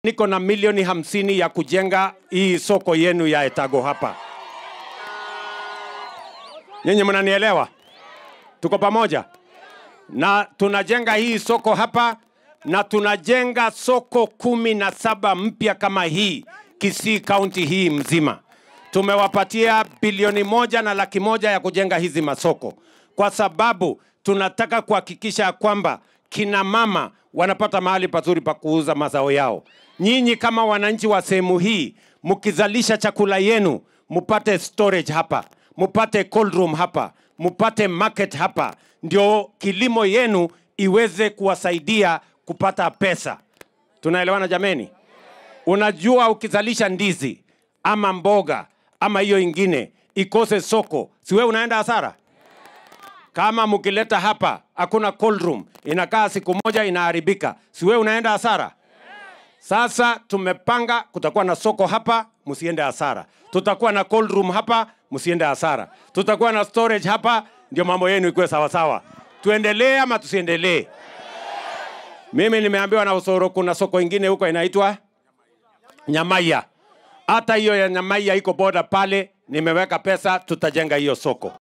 niko na milioni hamsini ya kujenga hii soko yenu ya Etago hapa. Nyinyi mnanielewa? Tuko pamoja? Na tunajenga hii soko hapa na tunajenga soko kumi na saba mpya kama hii Kisii kaunti hii mzima. Tumewapatia bilioni moja na laki moja ya kujenga hizi masoko kwa sababu tunataka kuhakikisha kwamba kina mama wanapata mahali pazuri pa kuuza mazao yao. Nyinyi kama wananchi wa sehemu hii, mkizalisha chakula yenu, mupate storage hapa, mupate cold room hapa, mupate market hapa, ndio kilimo yenu iweze kuwasaidia kupata pesa. Tunaelewana jameni? Unajua, ukizalisha ndizi ama mboga ama hiyo ingine ikose soko, si wewe unaenda hasara? Kama mkileta hapa hakuna cold room, inakaa siku moja inaharibika, si wewe unaenda hasara? Sasa tumepanga kutakuwa na soko hapa, msiende hasara. Tutakuwa na cold room hapa, msiende hasara. Tutakuwa na storage hapa, ndio mambo yenu ikuwe sawa sawa. Tuendelee ama tusiendelee? Mimi nimeambiwa na Usoro kuna soko ingine huko inaitwa Nyamaiya. Hata hiyo ya Nyamaiya iko boda pale, nimeweka pesa, tutajenga hiyo soko.